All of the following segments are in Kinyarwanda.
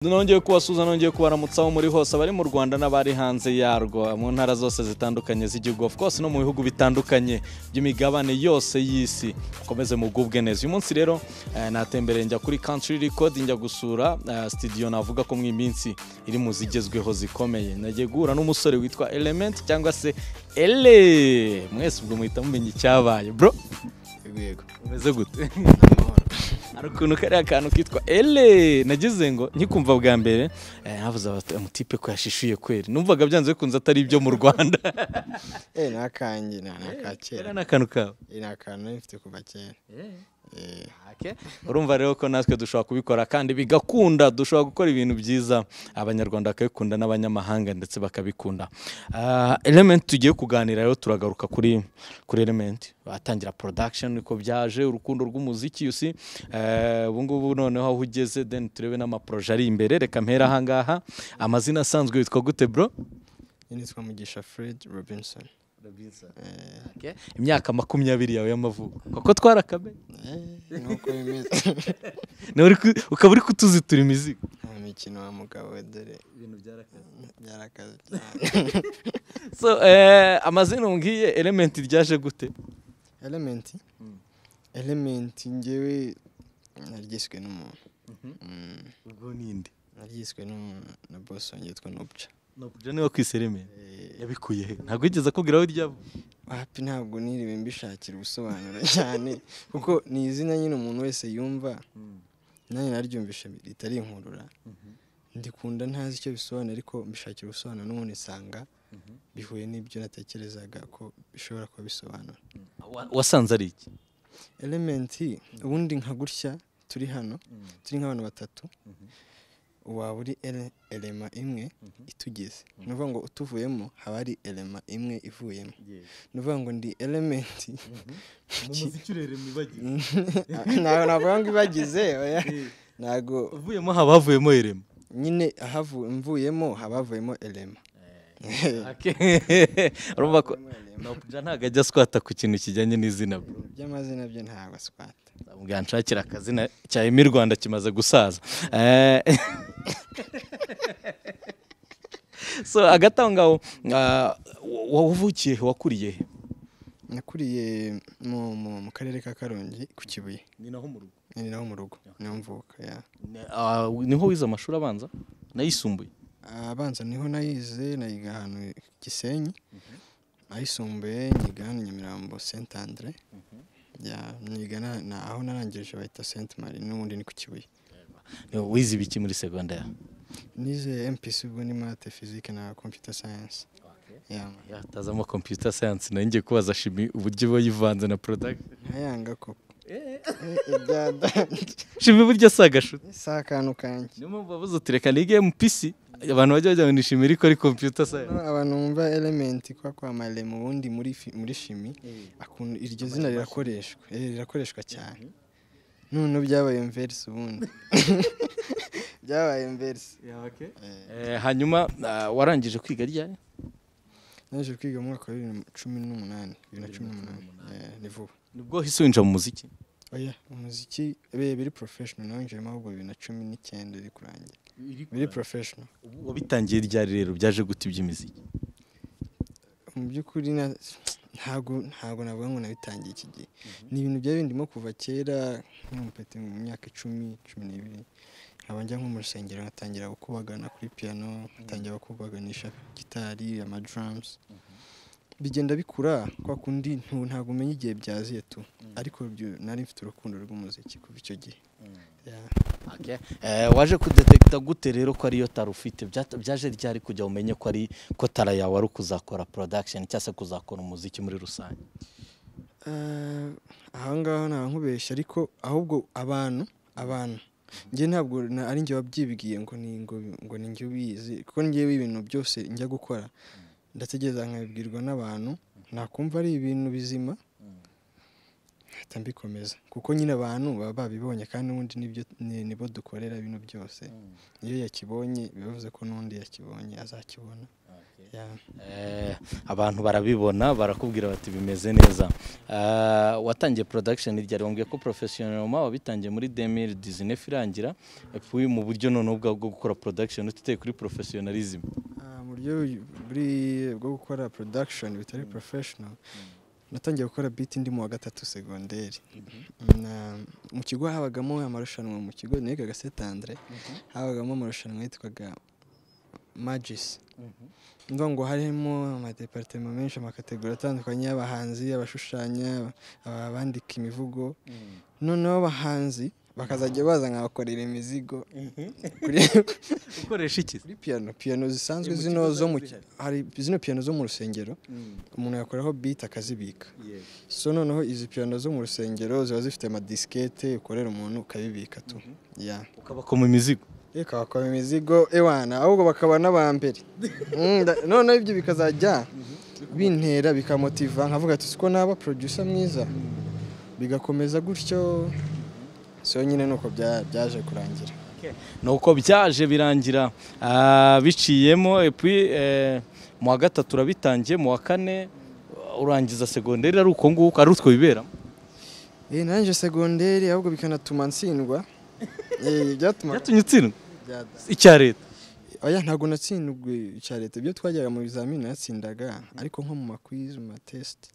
nongeye kubasuhuza nongeye kubaramutsa aho muri hose abari mu rwanda n'abari hanze yarwo mu ntara zose zitandukanye z'igihugu of course no mu bihugu bitandukanye by'imigabane yose y'isi mukomeze mugubwe neza uyu munsi rero eh, natembereye njya kuri country record njya gusura eh, studio navuga ko mu iminsi iri mu zigezweho zikomeye nagiye guhura n'umusore witwa element cyangwa se ele mwese ubwo muhita mumenya icyabaye bro Yego yego. umeze gute Amahoro. hari ukuntu kariya kantu kitwa ele nagize ngo nkikumva bwa mbere eh, navuze bati amutipe ko yashishuye kweri numvaga byanze bikunze atari ibyo mu rwanda Eh ni akanjye ni ni aka kera. kera ni akantu kawe Eh, Ni akantu nari mfite kuva kera. Eh urumva rero ko natwe dushobora kubikora kandi bigakunda dushobora gukora ibintu byiza abanyarwanda bakabikunda n'abanyamahanga ndetse bakabikunda Ah, element tugiye kuganira rero turagaruka kuri kuri element batangira production niko byaje urukundo rw'umuziki you see Eh, ubu ngubu noneho aho ugeze then turebe n'amaproje ari imbere reka mpera aha ngaha amazina asanzwe yitwa gute bro ni nitwa Mugisha Fred Robinson. Eh Okay. imyaka makumyabiri yawe y'amavuko kuko twarakabe eh, nuko bimeze. ukaba uri kutuzitura imizigo Nta mikino wa mugabo we, dore byarakaze cyane. so eh, amazina umbwiye element ryaje gute Element. Element njyewe naryiswe n'umuntu. Mm, ubwo ninde Naryiswe n'umuntu na boss wanjye yitwa Nobcha. nubwo niwe kwise element Eh, yabikuye he ntabwo yigeze akubwira aho ryava wapi ntabwo niriwe mbishakira ubusobanuro cyane kuko ni izina nyine umuntu wese yumva nanjye naryumvishe ritari inkurura ndikunda ntazi icyo bisobanura ariko mbishakira ubusobanuro n'ubundi nsanga bihuye n'ibyo natekerezaga ko bishobora kuba bisobanura Wa- wasanze ari iki elementi ubundi nka gutya turi hano turi nk'abantu batatu waba uri ele- elema imwe itugize ni ukuvuga ngo utuvuyemo haba hari elema imwe ivuyemo ni ukuvuga ngo ndi elementi ntabwo navuga ngo ibagize oya. ntabwo uvuyemo haba havuyemo irema nyine ahavu- mvuyemo haba havuyemo elema urumva ko Havuyemo elema. Nobja ntabwo ajya aswata ku kintu kijyanye n'izina bro. by'amazina byo ntabwo aswata nzamubwira nshakira akazina cya emi rwanda kimaze gusaza Eh, so hagati aho ngaho ah, wa- wavukiye he wakuriye he nakuriye mu mu- mu karere ka karongi ku kibuye ni naho mu rugo ni naho mu rugo niho mvuka ya niho wize amashuri abanza n'ayisumbuye abanza niho nayize nayiga ahantu i gisenyi ayisumbuye nyiga hano nyamirambo saint andre ya niga na- na- aho narangije bahita saint marie n'ubundi ni ku kibuye Eh, wize ibiki muri segonderi nize mpc ubwo ni mate physique na computer science ya yatazamo computer science nayo ngiye kubaza shimi uburyo iba yivanze na production ntayanga koko Eh, ibya dante shimi buryo si agashuti si akantu kanjye niyo mpamvu bavuze uti reka nige mpc abantu bajya bajya ngo ni shimi ariko ari computer science Hano abantu bumva element kwa kwa malemu ubundi muri fi- muri shimi akunda iryo zina rirakoreshwa eh, rirakoreshwa cyane none byabaye inverse ubundi byabaye inverse Eh, hanyuma ah, warangije kwiga ryari naje kwiga mu mwaka wa bibiri na cumi n'umunani bibiri na cumi n'umunani Eh, ni vuba nibwo hise winjira mu muziki oya umuziki bihe biri professional nawinjiyemo ahubwo bibiri na cumi n'icyenda iri kurangira biri professional Ubu wabitangiye ryari rero byaje guta iby'imiziki mu by'ukuri na- ntago ntago navuga ngo nabitangiye iki gihe ni ibintu byari bindimo kuva kera nk'umupeti mu myaka icumi cumi n'ibiri nkaba njya nko mu rusengero nkatangira gukubagana kuri piano nkatangira kukubaganisha gitari amadrums bigenda bikura kwa kundi ntu- ntago umenya igihe byaziye tu ariko byo- nari mfite urukundo rw'umuziki kuva icyo gihe Yeah. Okay. Eh, waje kudetekita gute rero ko ariyo tari ufite Byata- byaje ryari kugira umenye ko ari ko tara yawe ari ukuzakora production cyangwa se kuzakora umuziki muri rusange Eh, aha ngaha nta nkubeshya ariko ahubwo abantu abantu njye ntabwo na- ari njye wabyibwiye ngo ni ngo, ngo ni njye ubizi kuko njyewe ibintu byose njya gukora ndategereza nkabibwirwa n'abantu nakumva ari ibintu bizima mpita mbikomeza kuko nyine abantu baba babibonye kandi ubundi nibyo ni- nibo dukorera bino byose iyo yakibonye bivuze ko n'undi yakibonye azakibona Eh, abantu barabibona barakubwira bati bimeze neza Eh, watangiye production ryari wambwiye ko professional ma wabitangiye muri 2019 irangira epfo mu buryo none bwa bwo gukora production utite kuri professionalism Ah, mu buryo buri bwo gukora production bitari professional natangiye gukora beat ndi mu wa gatatu segonderi Na- mu kigo habagamo amarushanwa mu kigo nigaga setandre habagamo amarushanwa yitwaga magis ndumva ngo harimo amadepartema menshi amakategori atandukanye y'abahanzi abashushanya aba- abandika imivugo noneho abahanzi bakazajya baza nkabakorera imizigo kuri- ukoresha iki kuri piyano piyano zisanzwe Eh, mu zino kigo zo mu zihari. hari zino piyano zo mu rusengero umuntu yakoraho beat akazibika so noneho izi piyano zo mu rusengero ziba zifite amadisikete ukorera umuntu ukabibika tu ya ukabakoma imizigo reka bakora imizigo ewana ahubwo bakaba n'aba mbere Mm, nda- noneho ibyo bikazajya bintera bikamotiva nkavuga ati siko naba producer mwiza bigakomeza gutyo so nyine ni uko bya- byaje kurangira nuko byaje birangira ah, biciyemo epi mu wa gatatu urabitangiye mu wa kane urangiza segonderi ari uko nguko ari utwo biberamo Eh, nanjye segonderi ahubwo bikanatuma ntsindwa Eh, byatumaga byatumye utsindwa byada- icya leta oya ntabwo natsindwe icya leta ibyo twajyaga mu bizamini natsindaga ariko nko mu makwizi mu matesite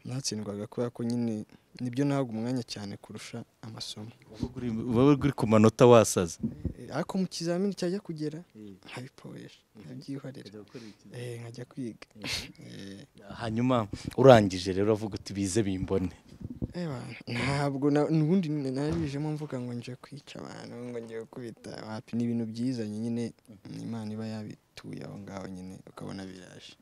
natsindwaga kubera ko nyine nibyo nahaga umwanya cyane kurusha amasomo uba uri ku manota wasaze Eh, ariko mu kizamini cyajya kugera nkabiporesha nkabyihorera Eh, nkajya kwiga Eh, hanyuma urangije rero avuga uti bize bimbone ewa, ntabwo na- n'ubundi narijemo mvuga ngo nje kwica abantu ngo ngiye gukubita wapi ni ibintu byiza nyine imana iba yabituye aho ngaho nyine ukabona biraje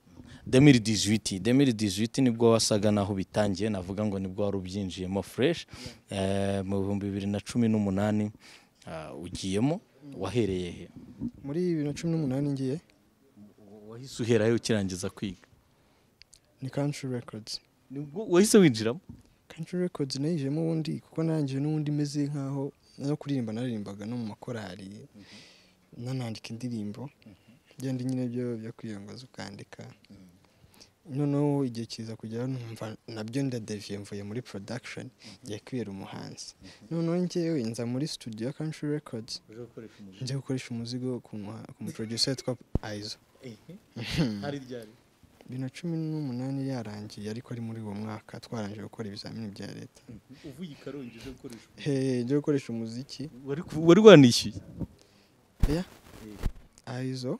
2018 2018 nibwo wasaga naho bitangiye navuga ngo nibwo wari ubyinjiyemo fresh Eh, mu bihumbi bibiri na cumi n'umunani ah, ugiyemo wahereye he muri bibiri na cumi n'umunani ngiye wahise uherayo ukirangiza kwiga ni country records nibwo wahise winjiramo country records nayijemo ubundi kuko narangije n'ubundi meze nk'aho no kuririmba naririmbaga no mu makorali nanandika indirimbo byandi nyine byo byo kwiyongoza ukandika noneho igihe kiza kugera numva nabyo ndadeviye mvuye muri production ngiye kwibera umuhanzi noneho njyewe nza muri studio ya country records njya gukoresha umuzigo ku muha- ku muproducer witwa aizo bibiri na cumi n'umunani yarangiye ariko ari muri uwo mwaka twarangije gukora ibizamini bya leta uvuye i karongi uje gukoresha Hey, njya gukoresha umuziki wari ku- wari wanishyuye aizo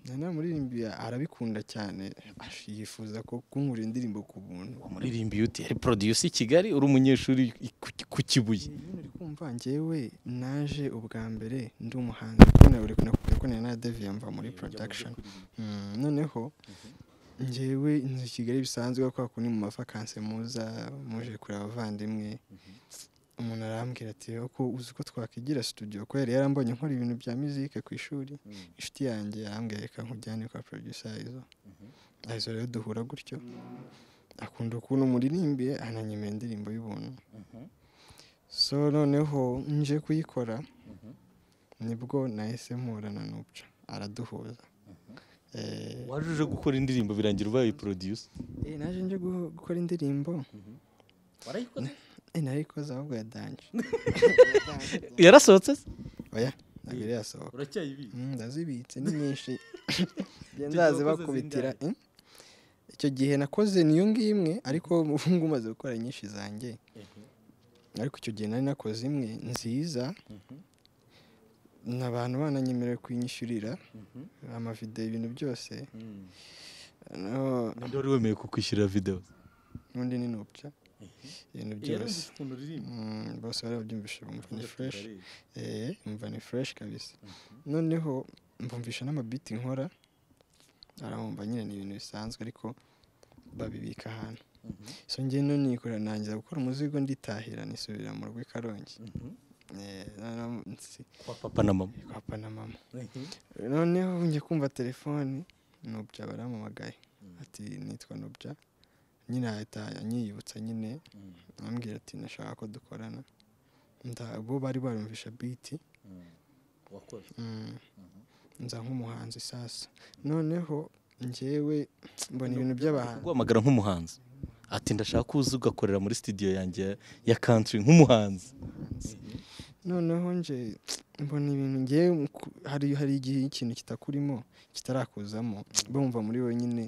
nari namuririmbiye arabikunda cyane ash- yifuza ko kunkurira indirimbo ku buntu umuririmbi yuti yari producer i kigali uri umunyeshuri i- ku- ku kibuye kumva njyewe naje ubwa mbere ndi umuhanzi kuko nawe uri kuna- kuko nari naradeviye mva muri production Mm, noneho njyewe nzi kigali bisanzwe kubera ko ni mu mavakanse muza muje kureba abavandimwe umuntu arambwira ati ko uzi ko twakwigira studio ko yari yarambonye nkora ibintu bya muzike ku ishuri inshuti yanjye arambwira reka nkujyane kwa producer izo izo rero duhura gutyo akunda ukuntu muririmbiye ananyemera indirimbo y'ubuntu so noneho nje kuyikora nibwo nahise mpura na nubyo araduhuza Eh, waje uje gukora indirimbo birangira ubaye producer Eh, naje nje guho- gukora indirimbo warayikoze eh, narikoze ahubwo yadanje yarasohotse se? oya ntabwo yari yasohoka uracyayibika Mm, ndazibitse ni nyinshi Njye Icyo gihe wakoze ndazibakubitira eh? icyo gihe nakoze niyo ngimwe ariko ubu ngubu maze gukora nyinshi zanjye ariko icyo gihe nari nakoze imwe nziza abantu bananyemerewe kuyinyishyurira amavidewo ibintu byose Noneho- ninde wari wemeye kukwishyurira video n'undi ni nubya ibintu byose ukuntu uririmba Mm, bose barabyumvishe bumva ni fresh eh umva ni fresh kabisa noneho mbumvisha n'amabiti nkora arabumva nyine ni ibintu bisanzwe ariko babibika ahantu so ngewe no nikorera nangiza gukora umuzigo nditahira nisubira mu rugo i karongi Eh, noneho nsi- kwa papa na mama kwa papa na mama noneho njye kumva telefoni nubya barampamagaye ati nitwa nubya nyine ahita anyiyibutsa nyine ambwira ati nashaka ko dukorana nda- bo bari barumvisha biti nza nk'umuhanzi sasa noneho njyewe mbona ibintu by'abahanzi guhamagara nk'umuhanzi ati ndashaka kuza ugakorera muri studio yanjye ya country nk'umuhanzi noneho nje mbona ibintu ngewe ku- hari hari igihe ikintu kitakurimo kitarakuzamo bumva muri wenyine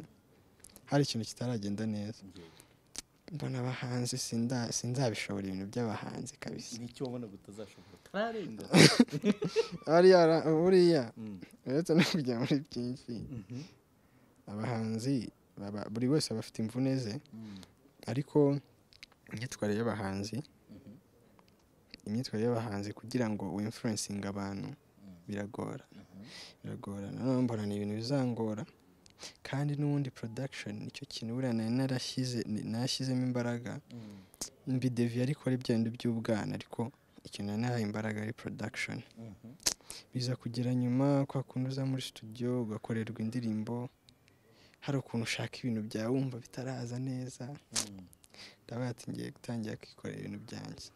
hari ikintu kitaragenda neza mbona abahanzi sinda- sinzabishobora ibintu by'abahanzi kabisa nicyo wabona utazashobora utararenga ariya ra- buriya Mm. uretse no kujya muri byinshi abahanzi baba- buri wese aba afite imvune ze ariko imyitwarire y'abahanzi imyitwarire y'abahanzi kugira ngo wimfurensinge abantu biragora biragora nanone mbona ni ibintu bizangora kandi n'ubundi production nicyo kintu buriya nari narashyize nashyizemo imbaraga mbideviye ariko ari bya bindi by'ubwana ariko ikintu nari narahaye imbaraga ari production biza kugera nyuma kwa kundi uza muri studio ugakorerwa indirimbo hari ukuntu ushaka ibintu byawe wumva bitaraza neza ndabaye ati ngiye gutangira kwikorera ibintu byanjye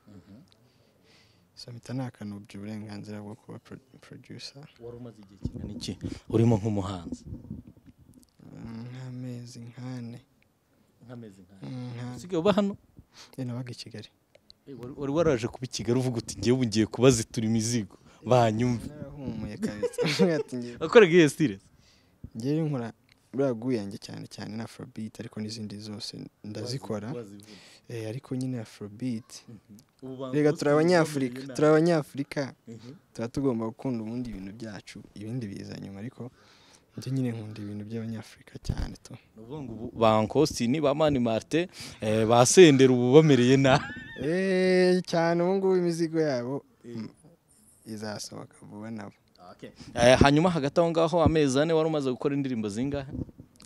so mpita nakanubye uburenganzira bwo kuba pro- producer wari umaze igihe kingana iki urimo nk'umuhanzi Mm, nk'amezi nk'ane nk'amezi nk'ayo Mm, nka- usigaye uba hano Eh, nabaga i kigali Eh, wari- wari waraje kuba i kigali uvuga uti ngewe ubu ngiye kubazitura imizigo banyumve narahumuye kabisa Ati ngiye- wakoraga iyo stile ngewe nkora buriya guyange cyane cyane na afrobeat ariko n'izindi zose ndazikora Eh, ariko nyine afrobeat reka turi abanyafurika turi abanyafurika tuba tugomba gukunda ubundi ibintu byacu ibindi biza nyuma ariko njye nyine nkunda ibintu by'abanyafurika cyane tu ba Ankositini ba mani marite eh, ba senderi ubu bamereye nabi Eh, cyane ubu ngubu imizigo yabo mm, izasohoka vuba nabo Eh, hanyuma hagati aho ngaho amezi ane wari umaze gukora indirimbo zingahe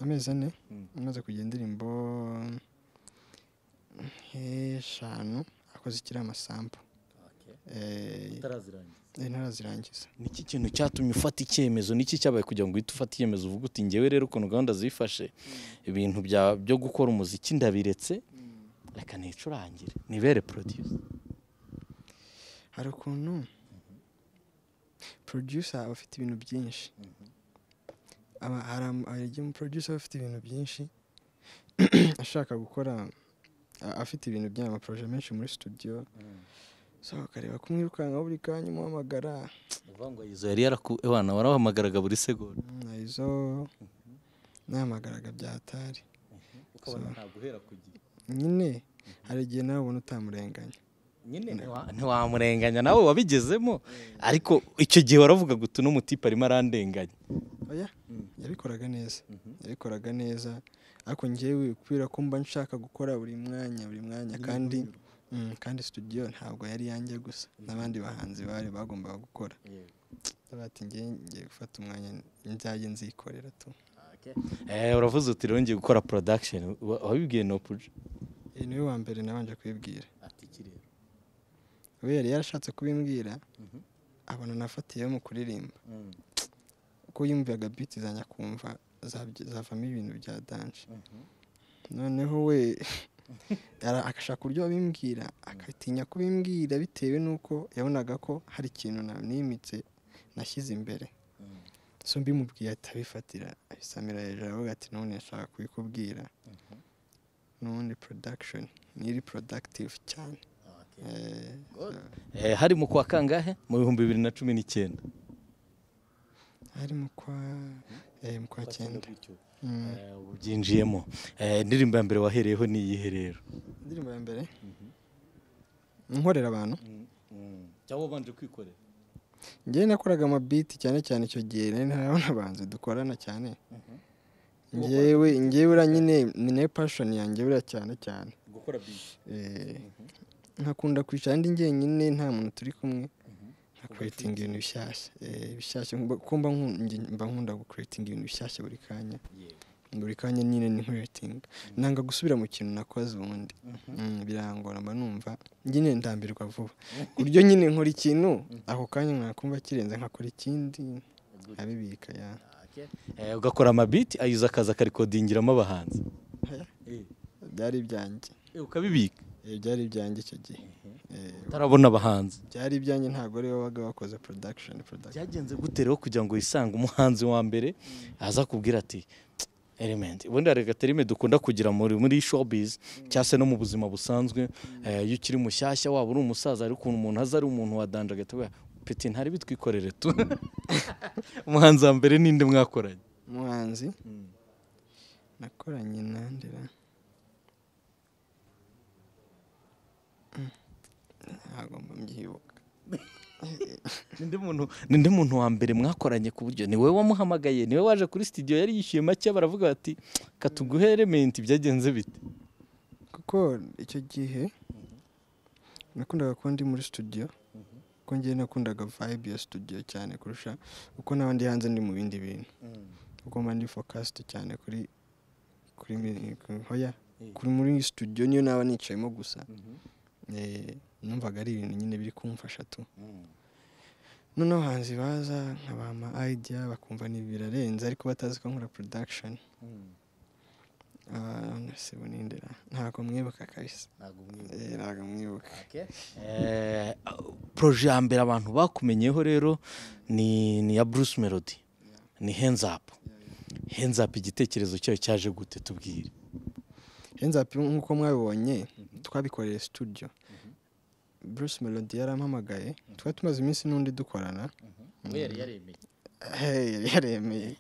amezi ane Mm. amaze kujya indirimbo nk'eshanu akoze ikiri amasambu Eh, eh, ntarazirangiza niki kintu cyatumye ufata icyemezo niki cyabaye kugira ngo uhite ufate icyemezo uvuga uti ngewe rero ukuntu gahunda zifashe ibintu bya- byo gukora umuziki ndabiretse reka nicurangire nibere produce hari ukuntu producer aba afite ibintu byinshi aba hari ama- hari igihe umuproducer aba afite ibintu byinshi ashaka gukora a- afite ibintu by'amaproje menshi muri studio so akareba kumwirukanka buri kanya umuhamagara uvuga ngo izo yari yaraku ewana warahamagaraga buri segonda mm, na izo nahamagaraga byatari ukabona ntabwo uhera ku gihe nyine hari igihe nawe ubona utamurenganya nyine ntiwa- ntiwamurenganya nawe wabigezemo ariko icyo gihe waravuga ngo utu n'umutipe arimo arandenganya oya yabikoraga neza Mhm. yabikoraga neza ariko njyewe kubera ko mba nshaka gukora buri mwanya buri mwanya kandi mm, kandi studio ntabwo yari yanjye gusa n'abandi bahanzi bari bagombaga gukora ndavuga ati ngiye ngiye gufata umwanya nzajye nzikorera tu Eh, uravuze uti rero ngiye gukora production wa- wabibwiye no puje iyi niwe wa mbere nabanje kubibwira we yari yarashatse kubimbwira abona nafatiyeho mu kuririmba kuko yumvaga biti zanjye akumva zabye- zavamo ibintu bya danje noneho we ara- agashaka uburyo abimbwira agatinya kubimbwira bitewe n'uko yabonaga ko hari ikintu na- nimitse nashyize imbere so mbimubwiye ahita abifatira abisamira hejuru aravuga ati none nshaka kubikubwira n'ubundi production niri productive cyane Eh, Eh, hari mu kwa kangahe mu bihumbi bibiri na cumi n'icyenda hari mu kwa eh, mu kwa cyenda Mm. Eh, ubu byinjiyemo Eh, indirimbo ya mbere wahereyeho ni iyihe rero indirimbo ya mbere nkorera abantu cyangwa wabanje kwikorera njyewe nakoraga amabiti cyane cyane icyo gihe nari ntarabona abanzi dukorana cyane njyewe njyewe uriya nyine ni nayo pashoni yanjye buriya cyane cyane gukora biti Eh, nkakunda kwicara ndi njyenyine nta muntu turi kumwe nkakuretinga ibintu bishyashya Eh, bishyashya mba- kuko mba nku- nge- mba nkunda gukuretinga ibintu bishyashya buri kanya buri kanya nyine ni nkuretinga nanga gusubira mu kintu nakoze ubundi Mm, birangora mba numva nyine ndambirwa vuba ku buryo nyine nkora ikintu ako kanya nakumva kirenze nkakora ikindi nkabibika ya Eh, ugakora amabiti ayiza akazi akarikodingiramo abahanzi byari ibyanjye Eh, ukabibika Eh, byari ibyanjye icyo gihe Eh, utarabona abahanzi byari ibyanjye ntabwo ariwe wabaga wakoze production production byagenze gute rero kugira ngo wisange umuhanzi wa mbere aza kubwira ati element ubundi hari agaterime dukunda kugira muri muri showbiz cyangwa se no mu buzima busanzwe eh, iyo ukiri mushyashya waba uri umusaza ariko umuntu aza ari umuntu wadanjagata we peti ntari bitwikorere tu umuhanzi wa mbere ninde mwakoranye umuhanzi nakoranye nandira ntabwo mbyibuka ninde muntu ninde muntu wa mbere mwakoranye ku buryo ni wowe wamuhamagaye ni wowe waje kuri studio yari yishyuye make baravuga bati katuguhe element byagenze bite kuko icyo gihe nakundaga kuba ndi muri studio kuko ngewe nakundaga vibe ya studio cyane kurusha uko n'abandi hanze ndi mu bindi bintu kuko mba ndi focused cyane kuri kuri mi- ku- hoya kuri muri studio niyo naba nicayemo gusa Eh, numvaga ari ibintu nyine biri kumfasha tu noneho abahanzi baza nkabaha ama idea bakumva ni birarenze ariko batazi ko nkora production nasibu nindera ntabwo mwibuka kabisa Eh, ntabwo mwibuka Eh, proje ya mbere abantu bakumenyeho rero ni ni iya Bruce Melody ni hands up hands up igitekerezo cyayo cyaje gute tubwire henzapi nk'uko mwabibonye twabikoreye studio bruce melody yarampamagaye twari tumaze iminsi n'undi dukorana Hey, yari yaremeye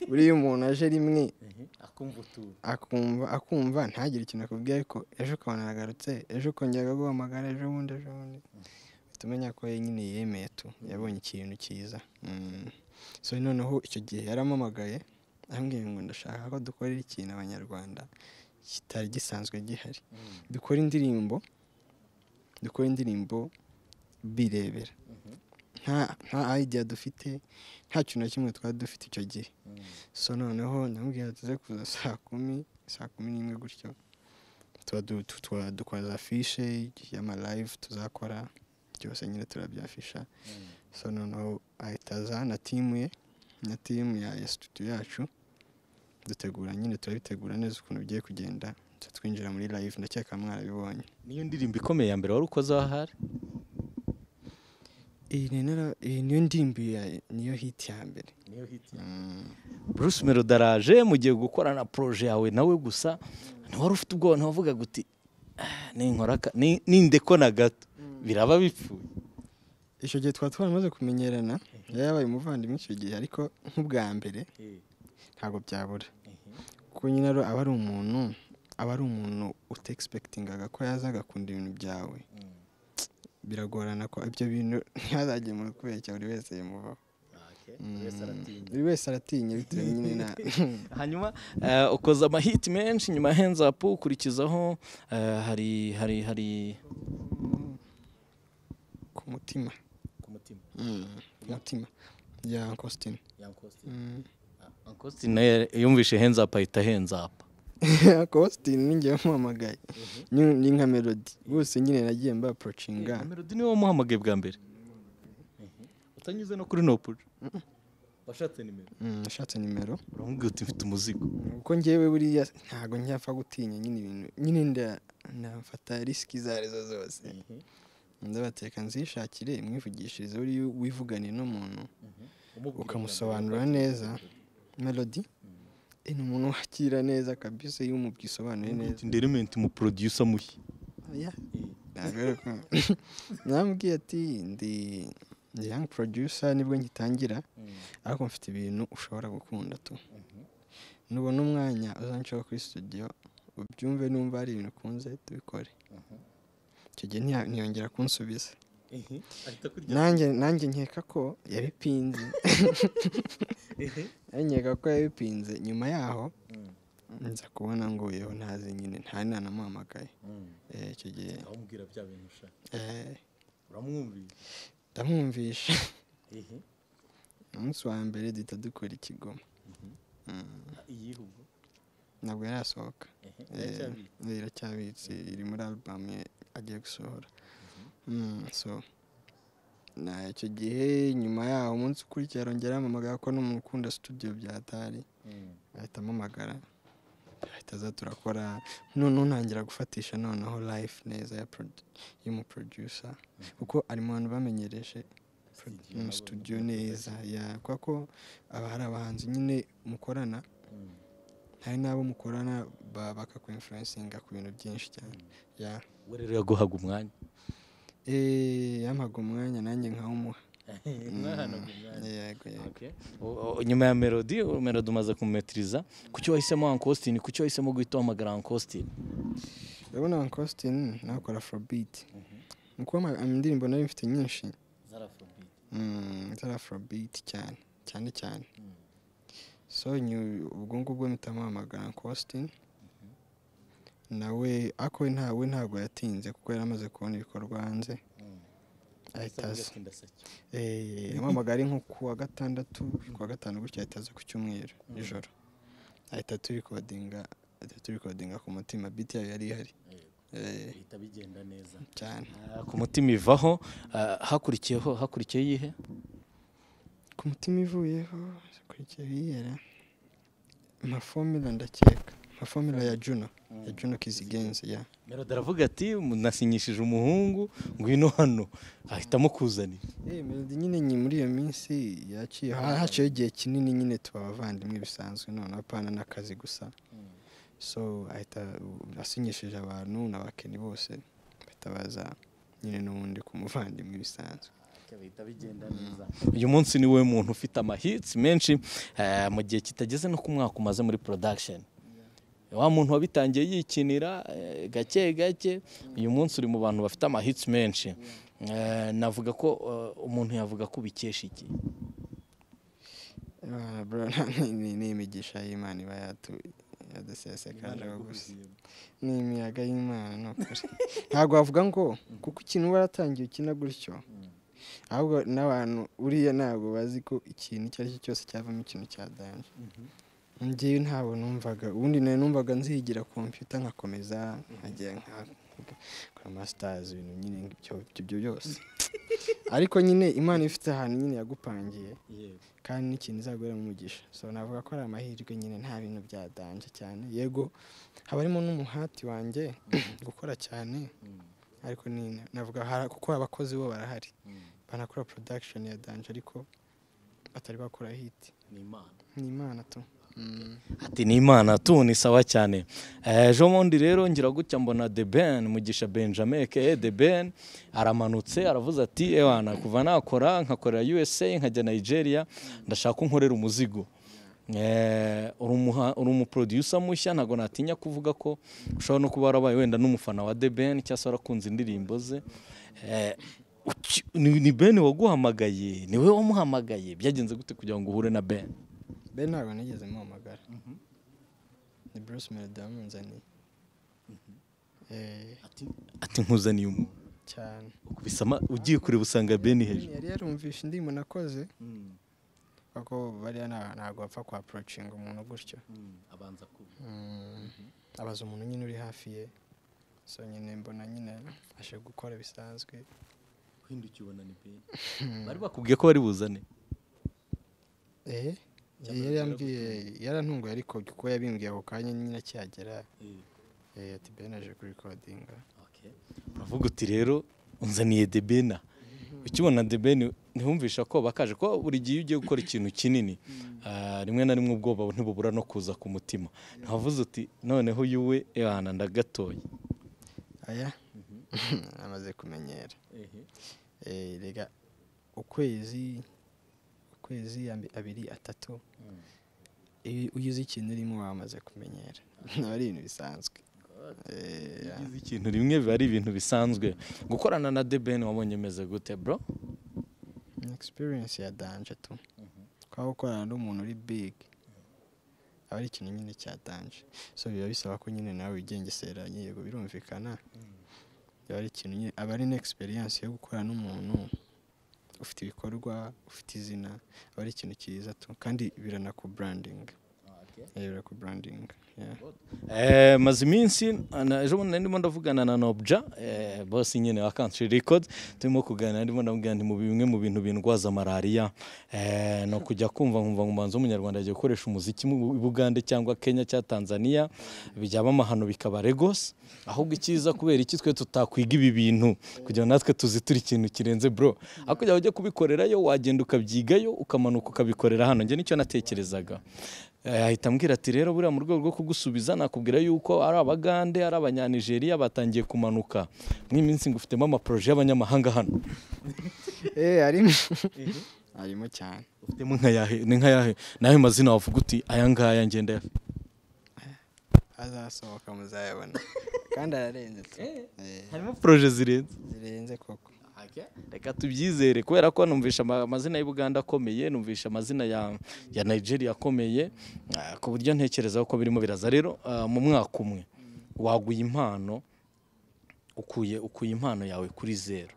buriya umuntu aje rimwe akumva akumva ntagire ikintu akubwira ariko ejo ukabona aragarutse ejo ukongera akaguhamagara ejo bundi ejo bundi uhita umenya ko we nyine yemeye tu yabonye ikintu cyiza Mm. so noneho icyo gihe yarampamagaye arambwira ngo ndashaka ko dukorera ikintu abanyarwanda kitari gisanzwe gihari dukora indirimbo dukora indirimbo birebera nta nta idea dufite nta kintu na kimwe twari dufite icyo gihe so noneho ndamubwira tuze kuza saa kumi saa kumi n'imwe gutyo tuba du- tu- tuba dukora za fishe y'amalive tuzakora byose nyine turabyafisha so noneho ahita aza na timu ye na timu ya ya studio yacu dutegura nyine turabitegura neza ukuntu bigiye kugenda Duhita twinjira muri live ndakeka mwarabibonye niyo ndirimbo ikomeye ya mbere wari ukoze ahari iyi ni nara- iyi niyo ndirimbo ya- niyo hit ya mbere Mm. Bruce Melody araje mugiye gukorana proje yawe nawe gusa ntiwari ufite ubwoba ntiwavugaga uti "Ah, ninkora aka- ni- nindeko na gato biraba bipfuye icyo gihe twaba twaramaze kumenyerana yari yabaye umuvandimwe icyo gihe ariko nk'ubwa mbere ntabwo byabura kuko nyine ari- aba ari umuntu aba ari umuntu utexpectingaga ko yaza agakunda ibintu byawe biragorana ko ibyo bintu ntihazagemura kubera cya buri wese yimuvaho Mm. buri wese aratinya bitewe nyine na hanyuma eh, ukoze amahiti menshi nyuma ya hands up ukurikizaho eh, hari hari hari ku mutima ku mutima Mm, ku mutima ya Uncle Mm. Ankositine yumvishe hands up ahita hands up Austin ni njyewe wamuhamagaye ni nka melody bose nyine nagiye mba approachinga melody niwe wamuhamagaye bwa mbere utanyuze no kuri nopuje washatse nimero Mm, ashatse nimero uramubwira uti mfite umuzigo kuko njyewe buriya ntabwo njyapfa gutinya nyine ibintu nyine nda- ndafata risiki izo arizo zose ndabateka nzishakire mwivugishirize buriya wivugane n'umuntu ukamusobanurira neza melody eh, ni umuntu wakira neza kabisa iyo umubwisobanuye neza nderimenti mu producer mushya Yeah. namubwiye ati ndi ndi young producer nibwo ngitangira ariko mfite ibintu ushobora gukunda tu nubona umwanya uzanshaka kuri studio ubyumve numva hari ibintu ukunze tubikore icyo gihe ntiya- ntiyongera kunsubiza nanjye nanjye nkeka ko yabipinze nanjye nkeka ko yabipinze nyuma yaho nza kubona ngo yewe ntazi nyine nta nanamuhamagaye Eh, icyo gihe uramubwira bya bintu ushaka eh, uramwumvira ndamwumvisha umunsi wa mbere duhita dukora ikigoma iyihugu ntabwo yarasohoka Eh, iracyabitse iri muri alubamu ye agiye gusohora Mm, so na icyo gihe nyuma yaho umunsi ukurikira arongera ampamagara ko n'umukunda studio byatari ahita ampamagara ahita aza turakora noneho ntangira gufatisha noneho life neza ya produ- y'umuproducer kuko ari mu bantu bamenyereje mu studio neza ya kubera ko aba hari abahanzi nyine mukorana hari n'abo mukorana bakakwinfurensinga ku bintu byinshi cyane ya we rero yaguhaga umwanya Eh, yampaga umwanya nanjye nkawumuha mwahanaga umwanya yego yego Okay. O- o- nyuma ya melody melody umaze kumumetiriza kuki wahisemo uncle austin kuki wahisemo guhita uhamagara uncle austin urabona uncle austin nawe akora afrobeat mu kuba ama- indirimbo nayo mfite nyinshi mm, zari afrobeat cyane cyane cyane so nyu- ubwo ngubwo mpita muhamagara uncle austin nawe ako we nta- we ntabwo yatinze kuko yari amaze kubona ibikorwa hanze ahita aza Eh, yampamagaye ari nko ku wa gatandatu ku wa gatanu gutya ahita aza ku cyumweru nijoro ahita turikodinga ahita turikodinga ku mutima biti yayo yari ihari Eh, bihita bigenda neza cyane ku mutima ivaho ah, hakurikiyeho hakurikiyeho iyihe ku mutima ivuyeho ikurikiyeho iyera nka fomila ndakeka nka fomila ya juno ya juno kizigenzi ya melody aravuga ati nasinyishije umuhungu ngwino hano ahitamo kuzanira Eh, melody nyine nyi muri iyo minsi yaciye ha- haciyeho igihe kinini nyine tuba abavandimwe bisanzwe noneho apana n'akazi gusa so ahita asinyishije abantu n'abakeni bose bahita baza nyine n'ubundi ku muvandimwe bisanzwe bihita bigenda neza uyu munsi ni wowe muntu ufite amahitsi menshi eh, mu gihe kitageze no ku mwaka umaze muri production wa muntu wabitangiye yikinira eh, gake gake uyu munsi uri mu bantu bafite amahitsi menshi Eh, navuga ko eh, umuntu yavuga ko ubikesha iki Ah, bro, ni- ni- ni imigisha y'imana iba yatu- yadusesekanjeho gusa ni imiyaga y'imana ni ukuri ntabwo wavuga ngo kuko ikintu waratangiye ukina gutyo ahubwo n'abantu uriya ntabwo bazi ko ikintu icyo ari cyo cyose cyavamo ikintu cya danje njyewe ntabwo numvaga ubundi nari numvaga nzigira kompiyuta nkakomeza nkajya nka nka masitazi ibintu nyine ibyo ibyo byose ariko nyine imana ifite ahantu nyine yagupangiye kandi n'ikintu izaguheramo umugisha so navuga ko ari amahirwe nyine nta bintu byadanje cyane yego haba harimo n'umuhati wanjye gukora cyane ariko ni- navuga hara- kuko abakozi bo barahari banakora production ya danje ariko batari bakora hit ni imana tu Mm. ati ni imana tu ni sawa cyane Eh, ejo bundi rero ngira gutya mbona de ben mugisha benjamin ke de ben aramanutse aravuze ati ewana kuva nakora nkakorera usa nkajya nigeria ndashaka unkorera umuzigo Eh, uri umuha- uri umuproducer mushya ntabwo natinya kuvuga ko ushobora no kuba warabaye wenda n'umufana wa de ben cyangwa se warakunze indirimbo ze Eh, uki- ni ni ben waguhamagaye ni wowe wamuhamagaye byagenze gute kugira ngo uhure na ben be ntabwo nigeze muhamagara ni bruce melody wamunzaniye Eh, ati nkuzaniye umuntu cyane Bisama ugiye kureba usanga beni hejuru yari yarumvishe indirimbo nakoze kuko bariya nta- ntabwo bapfa kwa approaching umuntu gutyo Mm, abaza umuntu nyine uri hafi ye so nyine mbona nyine ashe gukora bisanzwe bari bakubwiye ko bari buzane eh yari yambwiye yarantunguye ariko kuko yabimbwiye ako kanya nyine akihagera eh, ati ben aje kuri recordinga uravuga uti rero unzaniye debena ukibona debeni ntiwumvisha ko bakaje ko buri gihe iyo ugiye gukora ikintu kinini ah, rimwe na rimwe ubwoba ntibubura no kuza ku mutima ntavuze uti noneho yuwe ehana ndagatoye aya amaze kumenyera eh rega ukwezi ukwezi ambi- abiri atatu iyo ugize ikintu urimo wamaze kumenyera aba ari ibintu bisanzwe Eh, yeah. Ugize ikintu rimwe biba ari ibintu bisanzwe gukorana na debeni wabonye meze gute bro ni experience ya danje tu kuba gukorana n'umuntu uri big aba ari ikintu nyine cya danje so biba bisaba ko nyine nawe wigengesera yego birumvikana biba ari ikintu nyine aba ari n'experience yo gukorana n'umuntu ufite ibikorwa ufite izina aba ari ikintu cyiza tu kandi biranakubrandinga Eh, birakubrandinga yeah. Eh, maze iminsi na- ejo bundi nari ndimo ndavugana na nobja eh, bosi nyine wa country record turimo kuganira ndimo ndamubwira nti mu bimwe mu bintu bindwaza malariya eh, ni ukujya kumva nkumva ngo umuhanzi w'umunyarwanda agiye gukoresha umuziki mu Bu- bugande cyangwa kenya cyangwa tanzania bijyaba amahano bikaba regos ahubwo icyiza kubera iki twe tutakwiga ibi bintu kugira ngo natwe tuzi turi ikintu kirenze bro aho kugira ngo ujye kubikorerayo wagenda ukabyigayo ukamanuka ukabikorera hano njye nicyo natekerezaga Eh, ahita ambwira ati rero buriya mu rwego rwo kugusubiza nakubwira yuko ari abagande ari abanyanigeriya batangiye kumanuka mw'iminsi ngo ufitemo amaporoje y'abanyamahanga hano eee harimo harimo cyane ufitemo nka yahe ni nka yahe nawe mazina wavuga uti aya ngaya ngenda ayafite azasohoka muzayabona kandi ararenze tu Eh, harimo poroje zirenze zirenze koko reka tubyizere kubera ko numvisha ama- amazina y'ubuganda akomeye numvisha amazina ya ya nigeria akomeye ah, ku buryo ntekereza ko birimo biraza rero ah, mu mwaka umwe waguye impano ukuye ukuye impano yawe kuri zero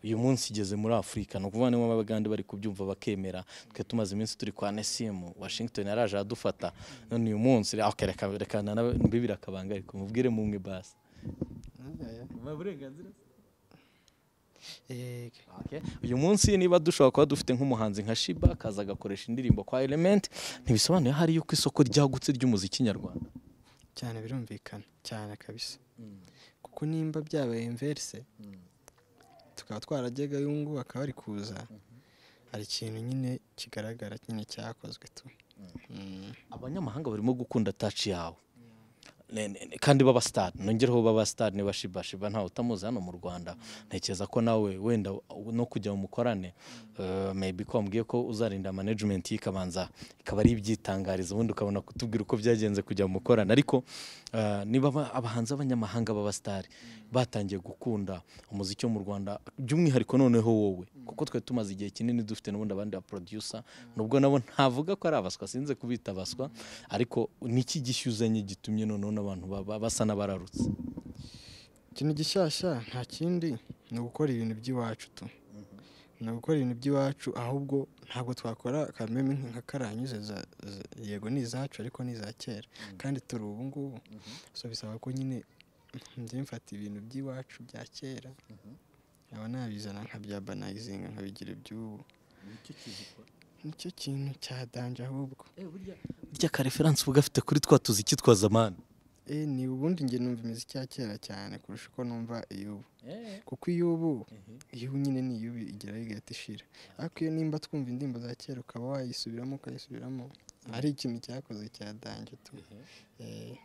uyu munsi igeze muri afurika ni ukuvuga niba abagande bari kubyumva bakemera twe tumaze iminsi turi kwa nesimu washington yaraje aradufata none uyu munsi okay, reka reka nanawe mbibire akabanga ariko mubwire mumwe basi eee Okay. uyu munsi niba dushobora kuba dufite nk'umuhanzi nka shiba akaza agakoresha indirimbo kwa element ntibisobanuye aho ari yo ku isoko ryagutse ry'umuziki nyarwanda cyane birumvikana cyane kabisa kuko nimba byabaye inverse tukaba twarajyaga uyu nguyu akaba ari kuza hari ikintu nyine kigaragara nyine cyakozwe tu Mm. abanyamahanga barimo gukunda taci yawe Ne- ne- ne- kandi b'abasitari nongereho b'abasitari niba shiba shiba ntawe utamuzi hano mu rwanda ntekereza ko nawe wenda no kujya mu mukorane eh, maybe ko wambwiye ko uzarinda management ye ikabanza ikaba ari ibyitangariza ubundi ukabona kutubwira uko byagenze kujya mu mukorane ariko eh, niba aba- abahanzi b'abanyamahanga b'abasitari batangiye gukunda umuziki wo mu rwanda by'umwihariko noneho wowe kuko twe tumaze igihe kinini dufite n'ubundi abandi ba producer nubwo nabo ntavuga ko ari abaswa sinze kubita abaswa ariko niki gishyuzanye gitumye noneho n'abantu baba- basa n'abararutse ikintu gishyashya nta kindi ni ugukora ibintu by'iwacu tu ni ugukora ibintu by'iwacu ahubwo ntabwo twakora kameme nka karanyuze za- za- yego ni izacu ariko ni iza kera kandi turi ubu ngubu so bisaba ko nyine njye mfata ibintu by'iwacu bya kera nkaba nabizana nkabya banayizinga nkabigira iby'ubu nicyo kintu cya danje ahubwo burya ka referanse uba ugafite kuri twa tuziki twa zamani Eh, ni ubundi njye numva imiziki ya kera cyane kurusha uko numva iy'ubu kuko iy'ubu iyibu nyine ni iy'ubu igira igahita ishira ariko iyo nimba twumva indirimbo za kera ukaba wayisubiramo ukayisubiramo ari ikintu cyakoze cya danje tu Eh,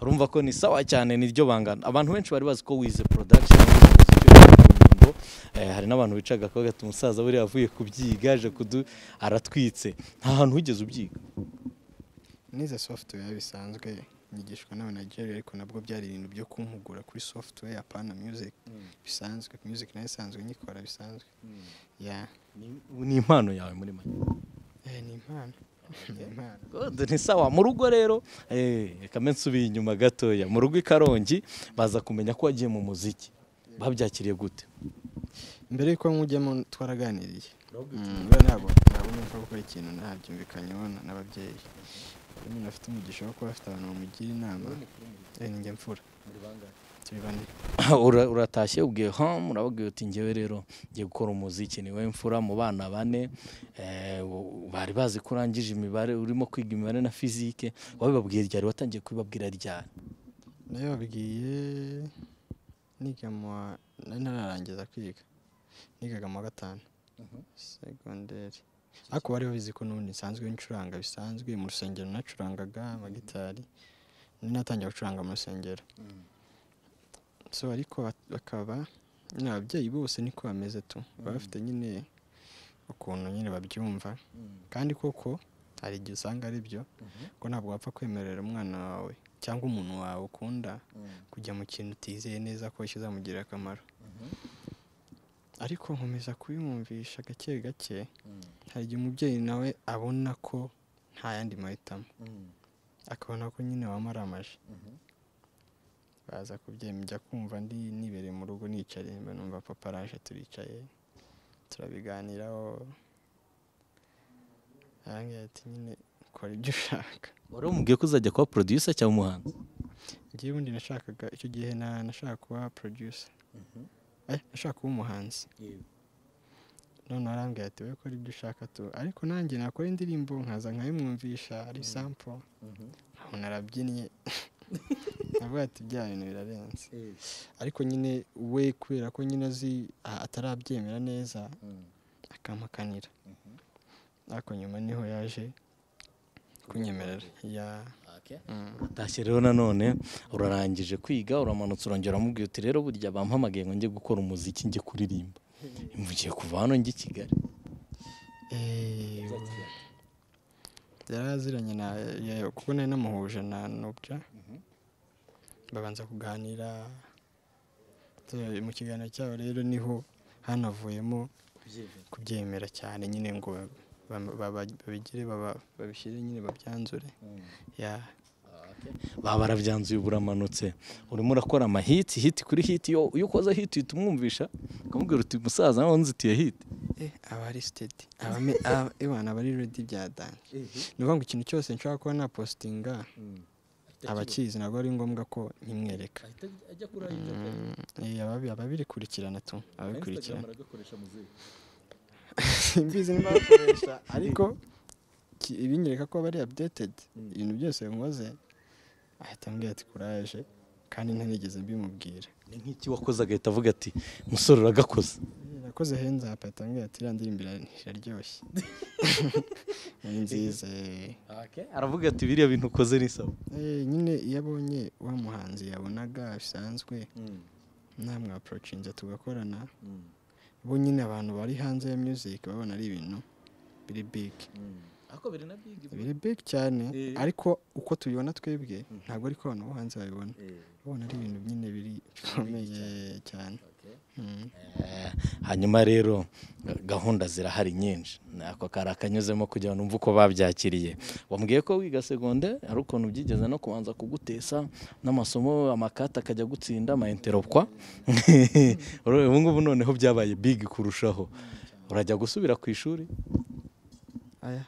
urumva ko ni sawa cyane niryo bangana abantu benshi bari bazi ko wize production wize umuziki, wize indirimbo. Eh, hari n'abantu bicaga ko bagata umusaza buriya avuye kubyiga aje kudu aratwitse nta hantu wigeze ubyiga n'izo software bisanzwe nyigishwa n'abanageri ariko nabwo byari ibintu byo kumpugura kuri software apana music bisanzwe music nayo isanzwe nyikora bisanzwe ya Ni- ni impano yawe muri make Eh, ni impano ni impano God, ni sawa mu rugo rero eh, reka mbe nsubiye inyuma gatoya mu rugo i karongi baza kumenya ko wagiye mu muziki babyakiriye gute mbere y'uko mujyamo twaraganiriye mbere ntabwo ntabwo numva gukora ikintu ntabyumvikanyeho na- n'ababyeyi iyo umuntu afite umugisha wo kuba afite abantu bamugira inama eh, ni njye mfura turi bane Ura- uratashye ubwiye home urababwiye uti ngewe rero ngiye gukora umuziki niwe mfura mu bana bane eh, u- bari bazi ko urangije imibare urimo kwiga imibare na fizike wabibabwiye ryari watangiye kubibabwira ryari nayo babwiye niga mu wa nari ntararangiza kwiga nigaga mu wa gatanu segonderi ariko bari babizi ko n'ubundi nsanzwe ncuranga bisanzwe mu rusengero nacurangaga amagitari nari natangiye gucuranga mu rusengero so ariko ba- bakaba nyine ababyeyi bose niko bameze tu baba bafite nyine ukuntu nyine babyumva kandi koko hari igihe usanga ari byo ko ntabwo wapfa kwemerera umwana wawe cyangwa umuntu wawe ukunda kujya mu kintu utizeye neza ko kizamugirira akamaro ariko nkomeza kubimwumvisha gake gake hari igihe umubyeyi nawe abona ko nta yandi mahitamo akabona ko nyine wamaramaje baza kubyemera njya kumva ndi nibereye mu rugo nicaye mba numva papa araje turicaye turabiganiraho arambwira ati nyine kora ibyo ushaka wari umubwiye ko uzajya kuba producer cyangwa umuhanzi ngewe ubundi nashakaga icyo gihe na nashaka kuba producer eh nashaka kuba umuhanzi none arambwira ati wowe kora ibyo ushaka tu ariko nanjye nakora indirimbo nkaza nkabimwumvisha ari sampo nkabona arabyinnye avuga ati bya bintu birarenze ariko nyine we kubera ko nyine azi a- atarabyemera neza akampakanira ariko nyuma niho yaje kunyemerera ya utashye rero nanone urarangije kwiga uramanutse urongera umubwiye uti rero burya bampamagaye ngo njye gukora umuziki njye kuririmba mvugiye kuva hano njye i kigali Eh, yaraziranye na ya- kuko nari namuhuje na nobya babanza kuganira Tu- mu kiganiro cyabo rero niho hanavuyemo kubyemera cyane nyine ngo ba- ba- ba- babigire baba- babishyire nyine babyanzure ya baba barabyanzuye buramanutse urimo urakora amahiti hiti kuri hiti iyo iyo ukoze hiti uhita umwumvisha ukamubwira uti musaza nawe unzitiye hiti aba ari sitedi abana aba ari redi bya danje ni ukuvuga ngo ikintu cyose nshobora kuba napositinga abakizi ntabwo ari ngombwa ko nkimwereka ajya kuri ayo Eh, ababi- ababirikurikirana tu ababikurikirana agakoresha muzika simbizi niba bakoresha ariko ki- ibinyereka ko bari updated ibintu byose nkoze ahita ambwira ati kuraje kandi ntanigeze mbimubwira ni nk'iki wakoze agahita avuga ati musore uragakoze Eh, nakoze henze apa ahita ambwira ati iriya ndirimbo ira- iraryoshye ni nziza eh. aravuga ati biriya bintu ukoze ni sawa Eh, nyine iyo abonye wa muhanzi yabonaga bisanzwe namwe aporocinze tugakorana bo nyine abantu bari hanze ya music babona ari ibintu biri big ariko biri na bigi biri big cyane Eh. ariko uko tubibona twebwe ntabwo ariko abantu bo hanze babibona babona ari ibintu nyine biri bikomeye cyane Mm. hanyuma rero ga- gahunda zirahari nyinshi nako kari akanyuzemo kugira ngo numve uko babyakiriye wambwiye ko wiga segonde ari ukuntu byigeze no kubanza kugutesa n'amasomo amakata akajya gutsinda amainteropwa ubu ngubu noneho byabaye bigi kurushaho urajya gusubira ku ishuri aya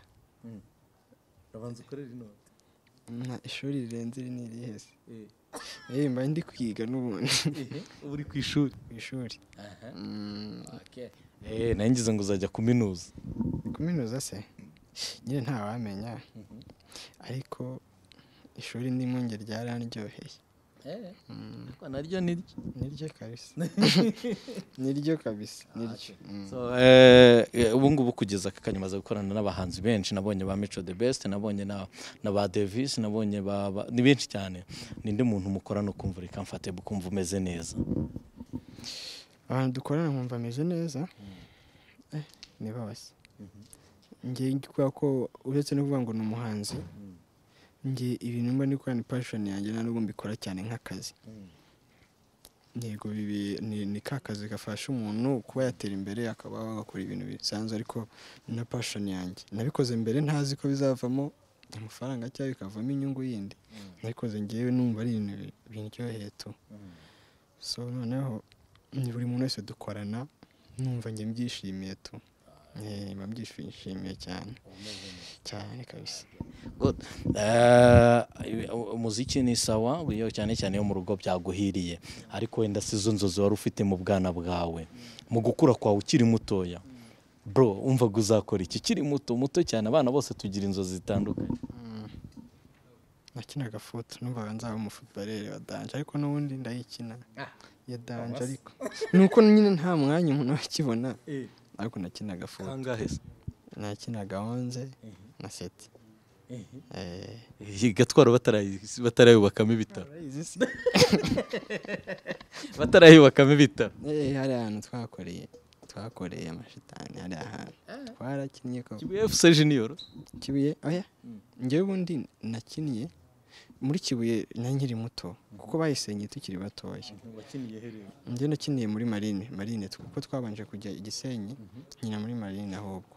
urabanza ukorera inoti nta ishuri rirenze iri ni irihe se Eh, mba ndi kwiga n'ubundi ubu uri ku ishuri ku ishuri Mm, Eh, nari ngize ngo uzajya kuminuza kuminuza se nyine ntawamenya ariko ishuri ndimo nge ryaranryoheye Ariko naryo ni ryo niryo kabisa niryo kabisa niryo Mm. So, eh, eh, ubu ngubu kugeza aka kanya umaze gukorana n'abahanzi benshi nabonye ba Mico the Best nabonye na, na ba Davis nabonye ba, ba, ni benshi cyane ninde muntu mukorana ukumva reka mfate ukumva umeze neza abantu dukorana nkumva ameze neza eh, ni bose njye kubera ko uretse no kuvuga ngo ni umuhanzi njye ibintu mba nikora ni passion yanjye nta nubwo mbikora cyane nk'akazi yego bibi ni, ni ka kazi gafasha umuntu kuba yatera imbere akaba wakora ibintu bisanzwe ariko ni na passion yanjye nabikoze mbere ntazi ko bizavamo amafaranga cyangwa bikavamo inyungu yindi nabikoze ngewe numva ari ibintu bi- bindyoheye tu so noneho ni buri muntu wese dukorana numva njye mbyishimiye tu Eh, mba mbyishimiye cyane cyane kabisa Good. Eh, u- umuziki ni sawa iyo cyane cyane iyo mu rugo byaguhiriye ariko wenda si zo nzozi wari ufite mu bwana bwawe mu gukura kwawe ukiri mutoya bro umvaga uzakora iki ukiri muto muto cyane abana bose tugira inzozi zitandukanye nakinaga foto numvaga nzaba umufutubarere wa danje ariko n'ubundi ndayikina ya danje ariko ni uko nyine nta mwanya umuntu wakibona ariko nakinaga foto kangahe se nakinaga onze na seti Eh, iyi gatwaro batarayi- batarayubakamo ibitaro batarayubakamo ibitaro eh, hari ahantu twakoreye twakoreye amashitani hari ahantu twarakinnye ko kibuye efuse jiniyoro kibuye oya njyewe ubundi nakiniye muri kibuye na nkiri muto kuko bayisenyeye tukiri batoya njye nakiniye muri marine marine kuko twabanje kujya i gisenyi nkina muri marine ahubwo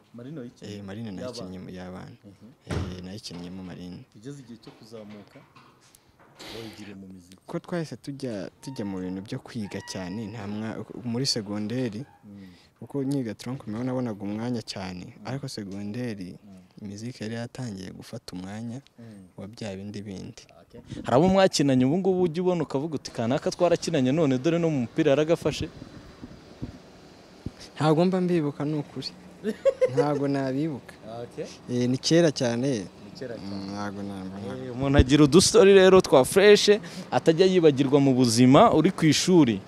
eh, marine nayikinnye mu y'abana Eh, nayikinnyemo marine ugeze igihe cyo kuzamuka wayigire mu miziki kuko twahise tujya tujya mu bintu byo kwiga cyane nta mwa muri segonderi kuko nyiga tronc mewe nabonaga umwanya cyane ariko segonderi imiziki yari yatangiye gufata umwanya wa bya bindi bindi hari abo mwakinanye ubu ngubu ujya ubona ukavuga uti kanaka twarakinanye none dore no mu mupira yaragafashe ntabwo mba mbibuka ni ukuri ntabgo nabibuka Eh, ni kera cyane Mm, ntabwo nabona Eh, umuntu agira udustori rero twa fureshe atajya yibagirwa mu buzima uri ku ishuri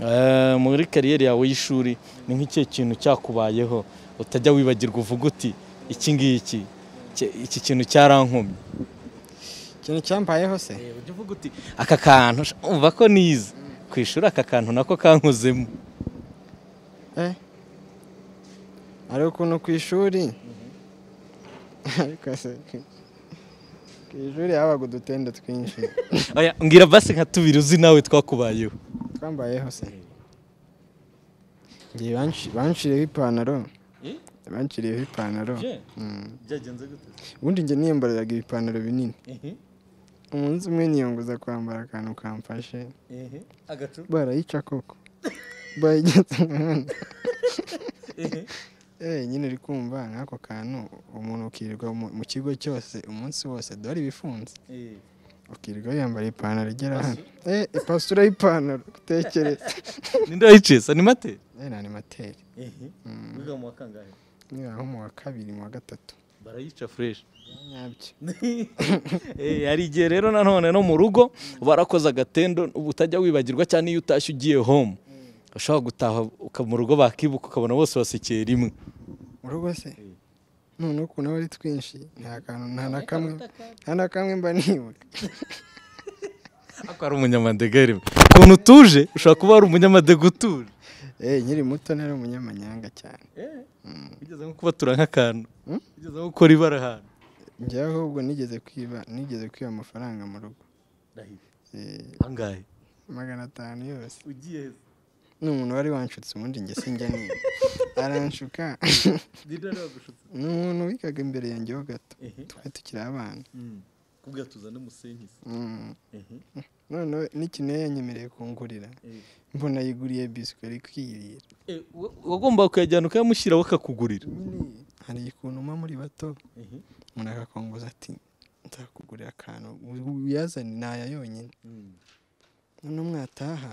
Eh, muri kariyeri yawe y'ishuri ni nk'ikihe kintu cyakubayeho utajya wibagirwa uvuga uti iki ngiki iki- iki kintu cyarankumye ikintu cyambayeho se ujya uvuga uti aka kantu sha- umva ko nize ku ishuri aka kantu nako kankozemo eh ari ukuntu ku ishuri ariko se ku ishuri habaga udutende twinshi Oya, mbwira basi nka tubiri uzi nawe twakubayeho twambayeho se ngiye banshiriyeho ipantaro Eh? banshiriyeho ipantaro Mm. byagenze gute ubundi njye niyambariraga ibipantaro binini ehe umunsi umwe niyunguza kwambara akantu kamfashe ehe agacupa barayica koko bayigeze umuhanda ehe Eh, nyine uri kumva nk'ako kantu umuntu ukirirwa mu- mu kigo cyose umunsi wose dore ibifunze ehe ukirirwa yambara ipantaro igera hano eh ipasura y'ipantaro utekereza ninde wayicisa ni mate eh nani materi ehe wiga mu wa kangahe niba nko mu wa kabiri mu wa gatatu barayica fresh nyabyo Eh, hari igihe rero nanone no mu rugo barakoze agatendo uba utajya wibagirwa cyane iyo utashye ugiye home ushobora gutaha uka- mu rugo bakibuka ukabona bose basekeye rimwe mu rugo se none ukuntu aba ari twinshi nta kantu nta na kamwe nta na kamwe mba nibuka ariko ari umunyamadega rimwe ukuntu utuje ushobora kuba ari umunyamadega utuje eh nkiri muto nari umunyamanyanga cyane ugeze nko kubatura nk'akantu Mm. ugeze nko gukora ibara ahantu njye ahubwo nigeze kwiba nigeze kwiba amafaranga mu rugo Eh, angahe magana atanu yose ugiye ni umuntu wari wanshutse ubundi njye sinjya niba aranshuka dida ragushutse ni umuntu wigaga imbere yanjye ho gato twari tukiri abana kubwa tuzane umusenyi Mm. noneho n'ikintu yari yanyemereye kungurira mbona yiguriye biswi ari kwirira wagomba kuyajyana ukayamushyira bakakugurira Nyine hari ukuntu mpa muri bato umuntu akakongoza ati nzakugurira akantu wiyazane naya yonyine noneho mwataha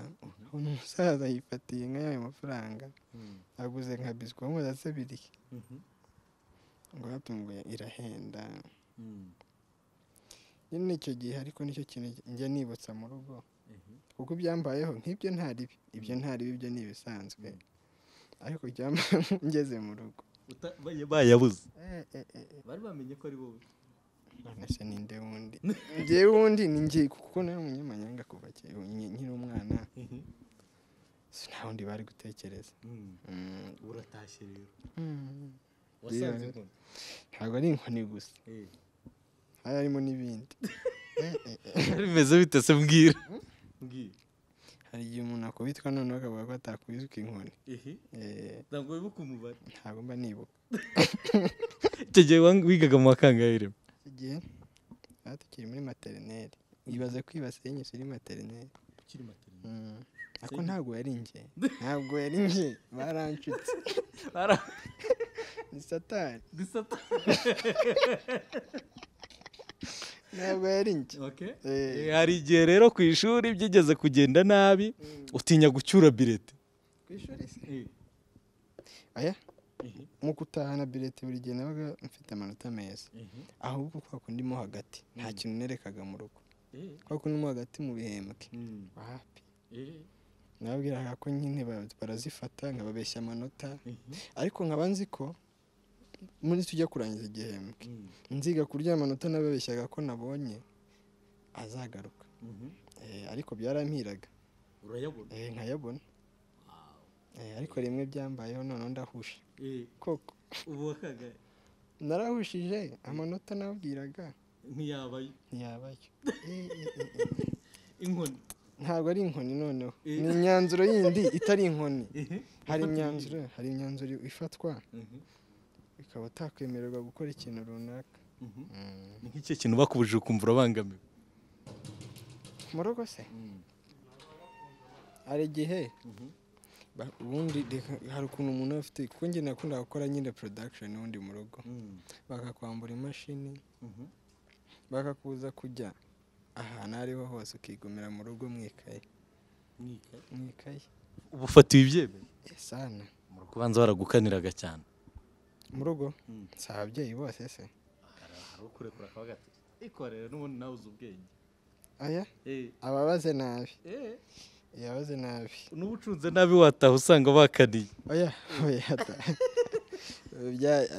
ubona umusaza yifatiye nka y'ayo mafaranga aguze nka biswi wamubaza se biri he?" ngo hatunguye irahenda nyine icyo gihe ariko nicyo kintu njya nibutsa mu rugo kuko ibyambayeho nk'ibyo nta ribi ibyo nta ribi ibyo ni ibisanzwe ariko byambaye ngeze mu rugo bayabuze Eh, eh, eh, eh. bari bamenye ko ari wowe none se ninde wundi njyewe wundi ni njye kuko nawe umunyamanyanga kuva kera nki- nkiri umwana si nta wundi bari gutekereza Mm, uratashye rero mm. wasanze Yeah. inkoni ntabwo ari inkoni gusa hari harimo n'ibindi Eh, eh, eh. byari bimeze bite se mbwira mbwira hari igihe umuntu akubitwa noneho akavuga ko atakubiswe inkoni Eh, ntabwo wibuka umubare ntabwo mba nibuka icyo gihe wang- wigaga mu wakangahe rero igihe tuba tukiri muri materineri ibaze kwiba senyisi uri materineri ukiri materinete Mm. ariko ntabwo yari njye ntabwo yari njye baranshutse ni satani bisata ntabwo yari njye Eh, hari igihe rero ku ishuri byigeze kugenda nabi utinya gucyura birete ku ishuri se aya mu kutahana birete buri gihe nabaga mfite amanota meza ahubwo kwa kundi mo hagati nta kintu nerekaga mu rugo kwa kundi mo hagati mu bihembwe wapi nababwiraga ko nyine ba- barazifata nkababeshya amanota ariko nkaba nzi ko muri tujya kurangiza igihembwe nziga kurya amanota nababeshyaga ko nabonye azagaruka Eh, ariko byarampiraga urayabona Eh, nkayabona Eh, ariko rimwe byambayeho noneho ndahusha koko ubu wakangahe narahushije amanota nabwiraga ntiyabayo ntiyabayo Eh, eh, eh, eh. inkoni ntabwo ari inkoni noneho Eh. ni imyanzuro yindi itari inkoni hari imyanzuro hari imyanzuro ifatwa ukaba utakwemererwa gukora ikintu runaka ni nk'icyo kintu bakubujije ukumva urabangamiwe mu rugo se hari igihe ba- ubundi reka- hari ukuntu umuntu aba afite kuko njye nakunda gukora nyine production ubundi mu rugo bakakwambura imashini bakakuza kujya ahantu aho ariho hose ukigumira mu rugo mu ikaye mu ikaye uba ufatiwe ibyemezo sana mu kubanza baragukaniraga cyane mu rugo Mm. si ababyeyi bose se hari ukurekura akaba gatoki ikorere n'ubundi nawe uzi ubwenge aya ababaze nabi yabaze nabi n'ubucunze nabi wataha usanga bakaniye oya oya ta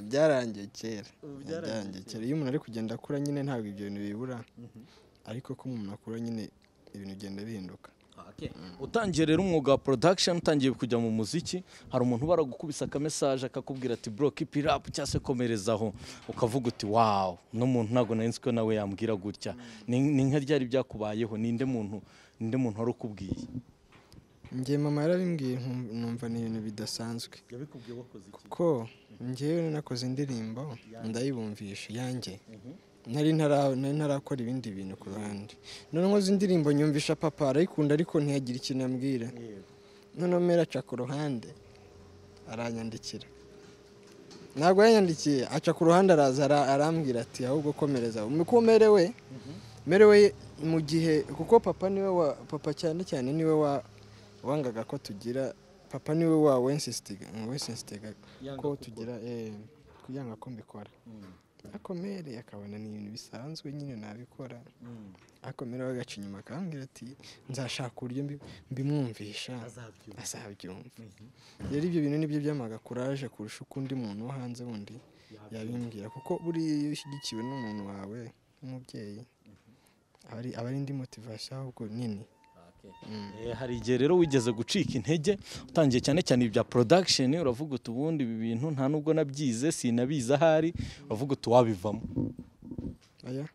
byarangiye kera Ubu byararangiye byarangiye kera iyo umuntu ari kugenda akura nyine ntabwo ibyo bintu bibura ariko ko umuntu akura nyine ibintu bigenda bihinduka utangiye rero umwuga wa production utangiye kujya mu muziki hari umuntu ubara gukubisa akamesaje akakubwira ati bro keep it up cyangwa se komereza aho ukavuga uti wow uno muntu ntabwo nari nzi ko nawe yambwira gutya ni ni nka ryari byakubayeho ninde muntu ninde muntu wari ukubwiye njye mama yarabimbwiye nkum- numva ni ibintu bidasanzwe yabikubwiye wakoze iki ko njyewe nakoze indirimbo ndayibumvisha iyanjye nari ntara- nari ntarakora ibindi bintu ku ruhande noneho nkoze indirimbo nyumvisha papa arayikunda ariko ntiyagira ikintu ambwira noneho mera aca ku ruhande aranyandikira ntabwo yanyandikiye aca ku ruhande araza ara- arambwira ati ahubwo komereza uko umerewe merewe mu gihe kuko papa niwe wa papa cyane cyane niwe wa wangaga ko tugira papa niwe wa wensisitiga wensisitiga ko tugira eh, kugira ngo ko mbikora akomere akabona ni ibintu bisanzwe nyine nabikora akomere we agaca inyuma akambwira ati nzashaka uburyo mbi- mbimwumvisha azabyumva azabyumva rero ibyo bintu nibyo byamaga kuraje kurusha uko undi muntu wo hanze wundi yabimbwira kuko buriya iyo ushyigikiwe n'umuntu wawe nk'umubyeyi aba ari- aba ari indi motivasiyo ahubwo nini Eh, hari igihe rero wigeze gucika intege utangiye cyane cyane ibya production uravuga uti ubundi ibi bintu nta nubwo nabyize sinabizi ahari uravuga uti wabivamo aya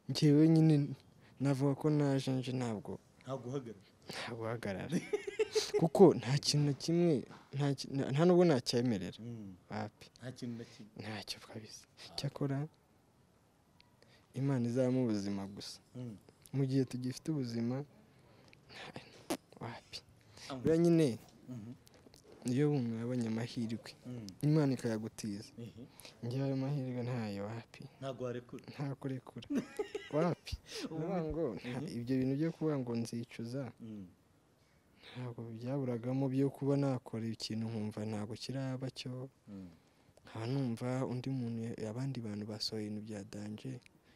njyewe nyine navuga ko naje nje ntabwo ntabwo uhagarara guhagarara kuko nta kintu na kimwe nta ki- nta- nta nubwo nacyemerera wapi nta kintu na kimwe ntacyo kabisa cyakora imana izabamo ubuzima gusa mu gihe tugifite ubuzima wapi buriya nyine iyo umuntu yabonye amahirwe imana ikayagutiza njyewe ayo mahirwe ntayo wapi ntabwo warekura nta kurekura wapi Ndavuga ngo nta- ibyo bintu byo kuvuga ngo nzicuza ntabwo byaburagamo byo kuba nakora ikintu nkumva ntabwo kiraba cyo nkaba numva undi muntu ya- abandi bantu basohoye ibintu bya danje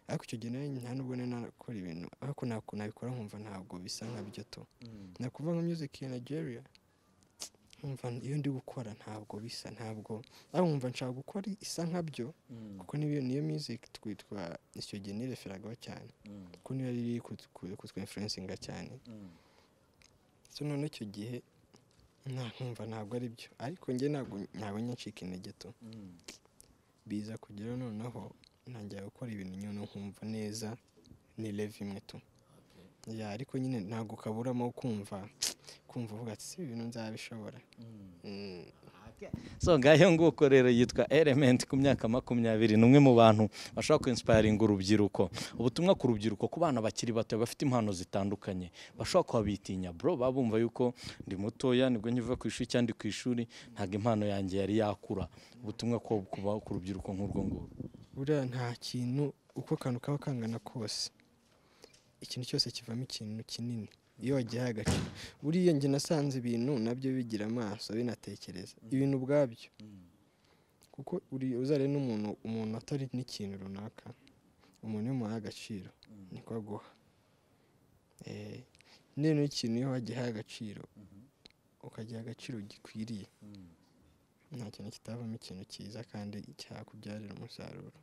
ariko icyo gihe nawe nta nubwo nari nakora ibintu ariko ntabwo nabikora nkumva ntabwo bisa nka byo to ni ukuvuga nka music ya nigeria nkumva iyo ndi gukora ntabwo bisa ntabwo ariko nkumva nshaka gukora isa nka byo kuko niyo niyo music twitwa icyo gihe nireferagaho cyane kuko niyo yari iri kutwa influencinga cyane so none icyo gihe nta nkumva ntabwo ari byo ariko njye ntabwo ntabwo nyancika intege to biza kugera noneho ntangira gukora ibintu nyine nkumva neza ni leve imwe tu ya ariko nyine ntabwo kaburamo kumva kumva uvuga ati si ibintu nzabishobora Mm. so ngayo nguko rero yitwa element ku myaka makumyabiri ni umwe mu bantu bashobora kwinsipayiringa urubyiruko ubutumwa ku rubyiruko ku bana bakiri bato bafite impano zitandukanye bashobora kuba bitinya bro baba bumva yuko ndi mutoya nibwo nkiva ku ishuri cyangwa ndi ku ishuri ntabwo impano yanjye yari yakura ubutumwa ko kuba ku rubyiruko nk'urwo ngurwo buriya nta kintu uko akantu kaba kangana kose ikintu cyose kivamo ikintu kinini iyo wagihaye agaciro buriya njye nasanze ibintu nabyo bigira amaso binatekereza ibintu ubwabyo kuko uri- uzare n'umuntu umuntu atari n'ikintu runaka umuntu iyo umuhaye agaciro niko aguha Eh, none ikintu iyo wagihaye agaciro ukagiha agaciro gikwiriye nta kintu kitavamo ikintu cyiza kandi cyakubyarira umusaruro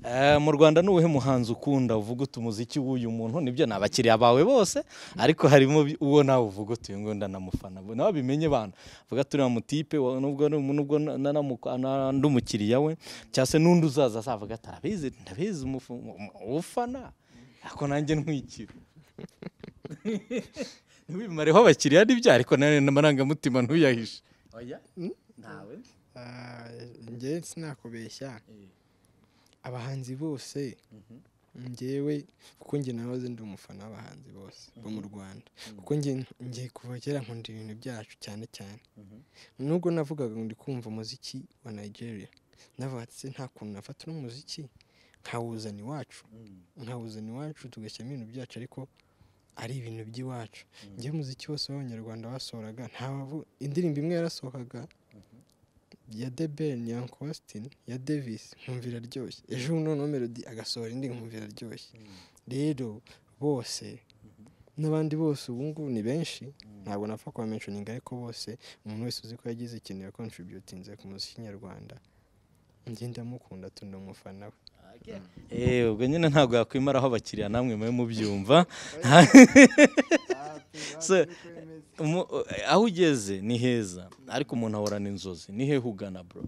Eh, mu rwanda ni uwuhe muhanzi ukunda uvuga uti umuziki w'uyu muntu nibyo ni abakiriya bawe bose ariko harimo bi- uwo nawe uvuga uti uyu nguyu ndanamufana Bo- nawe bimenye bana uvuga turiya mutipe wa- nubwo ari- nubwo na- na- namuka- na- ndi umukiriya we cyangwa se n'undi uzaza azavuga ati arabizi ndabizi umufu- umu- ufana ariko nanjye ntwikira ntiwimareho abakiriya nibyo ariko nanone n'amarangamutima ntuyahishe oya ntawe Ah, njye sinakubeshya abahanzi bose njyewe kuko njye nahoze ndi umufana w'abahanzi bose bo mu rwanda kuko njye njye kuva kera nkunda ibintu byacu cyane cyane nubwo navugaga ngo ndi kumva umuziki wa nigeria navuga ati se nta kuntu nafata uno muziki nkawuzana iwacu nkawuzana iwacu tugashyiramo ibintu byacu ariko ari ibintu by'iwacu njyewe umuziki wose w'abanyarwanda basohoraga nta wavu- indirimbo imwe yarasohokaga ya The Ben ya Uncle Austin ya Davis nkumva iraryoshye ejo bundi noneho melody agasohora indi nkumva iraryoshye rero bose n'abandi bose ubu ngubu ni benshi ntabwo napfa kubamenshoninga ariko bose umuntu wese uzi ko yagize ikintu ya kontributinze ku muziki nyarwanda njye ndamukunda tunda umufana we Eh, ubwo nyine ntabwo yakwimaraho abakiriya namwe mube mubyumva So, umu- aho ugeze ni heza ariko umuntu ahorana inzozi ni hehe ugana bro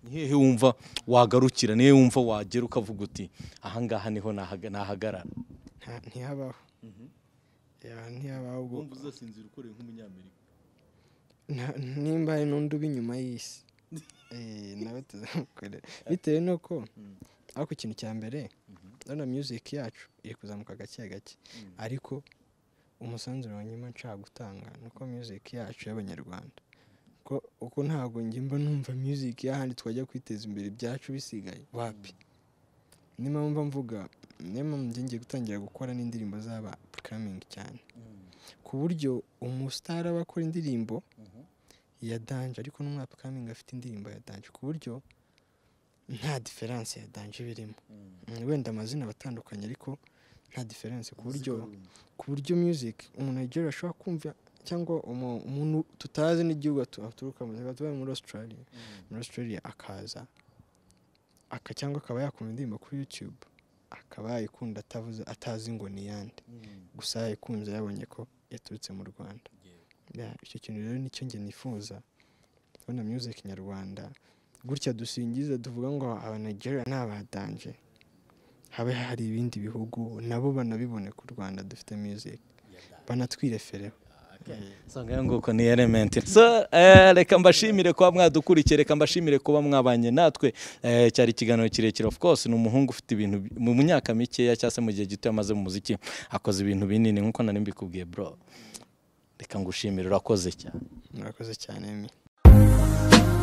ni hehe wumva wagarukira ni hehe wumva wagera ukavuga uti ahangaha niho nahaga- nahagarara Nta- ntihabaho Ya, ntihabaho ubwo uzasinzira ukoreye nk'umunyamerika Nta- nimba hari n'undi uba inyuma y'isi Eh, nawe tuzamukorera bitewe nuko ariko ikintu cya mbere urabona music yacu iri kuzamuka gake gake ariko umusanzu wa nyuma nshaka gutanga ni uko music yacu y'abanyarwanda ko uko ntabwo njye mba numva music y'ahandi twajya kwiteza imbere ibyacu bisigaye wapi niyo mpamvu mvuga niyo mpamvu njye ngiye gutangira gukora n'indirimbo zaba upcoming cyane ku buryo umusitari aba akora indirimbo ya danje ariko n'umwaka upcoming afite indirimbo ya danje ku buryo nta diferanse ya danje iba irimo Mm, wenda amazina aba atandukanye ariko nta diferanse ku buryo ku buryo music umuntu agera ashobora kumva cyangwa umu- umuntu tutazi n'igihugu atu- aturuka mu rwanda tuba muri australia muri australia akaza aka cyangwa akaba yakumva indirimbo kuri youtube akaba yayikunda atavuze atazi ngo ni iyande gusa yayikunze yabonye ko yaturutse mu rwanda Ya, icyo kintu rero nicyo njye nifuza kubona music nyarwanda gutya dusingiza tuvuga ngo abanigeria ni abadanje habe hari ibindi bihugu nabo banabibone ku rwanda dufite music banatwirefereho sanga nguko ni element so eh, reka mbashimire kuba mwadukurikiye reka mbashimire kuba mwabanye natwe eh, cyari ikiganiro kirekire of course ni umuhungu ufite ibintu bi- mu myaka mikeya cyangwa se mu gihe gito yamaze mu muziki akoze ibintu binini nk'uko nari mbikubwiye bro reka ngushimire urakoze cyane murakoze cyane mi